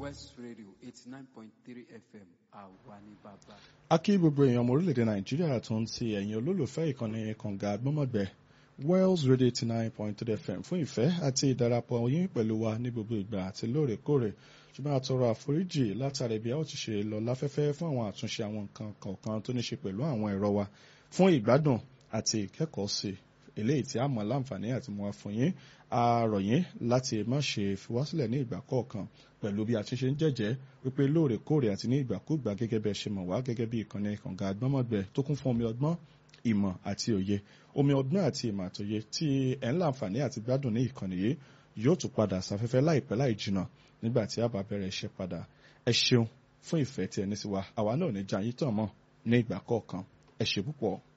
West Radio eighty nine point three FM àwa ní bàbá. a kí gbogbo èèyàn ọmọ orílẹ̀-èdè nàìjíríà tó ń ti ẹ̀yìn olólùfẹ́ ìkànnì kànga gbọ́mọ̀gbẹ́ Wells Radio eighty nine point three FM fún ìfẹ́ àti ìdarapọ̀ yín pẹ̀lú wa ní gbogbo ìgbà àti lóòrèkóòrè ṣùgbọ́n àtọrọ àforíjì látàrí bí a ó ti ṣe lọ láfẹ́fẹ́ fún àwọn àtúnṣe àwọn nǹkan kọ̀ọ̀kan tó ní ṣe pẹ̀lú àwọn ẹ̀rọ wa fún ìgbádùn àti ìkẹ́kọ̀ọ́ sí eléyìí tí a mọ̀ láǹfààní àti mọ̀ fún yín a rọ̀ yín láti má ṣe fi wá sílẹ̀ ní ìgbà kọ̀ọ̀kan pẹ̀lú bí a ti ṣe ń jẹ́jẹ́ wípé lóòrèkóòrè àti ní ìgbàkúgbà gẹ́gẹ́ bí ẹ ṣe mọ̀ wá gẹ́gẹ́ bí ìkànnì kànga àgbọ́mọ̀gbẹ tó kún fún omi ọgbọ́n ìmọ̀ àti òye omi ọgbọ́n àti ìmọ̀ àtòye tí ẹ̀ ń láǹfààní àti gbádùn ní ìkànnì yìí yóò tún padà sáfẹ́fẹ́ láìpẹ́ láì jìnnà nígbà tí a bá bẹ̀rẹ̀ iṣẹ́ padà ẹ ṣeun fún ìfẹ́ tí ẹ ní sí wa àwa náà ní jayín tàn mọ́ ní ìgbà kọ̀ọ̀kan ẹ ṣe púpọ̀.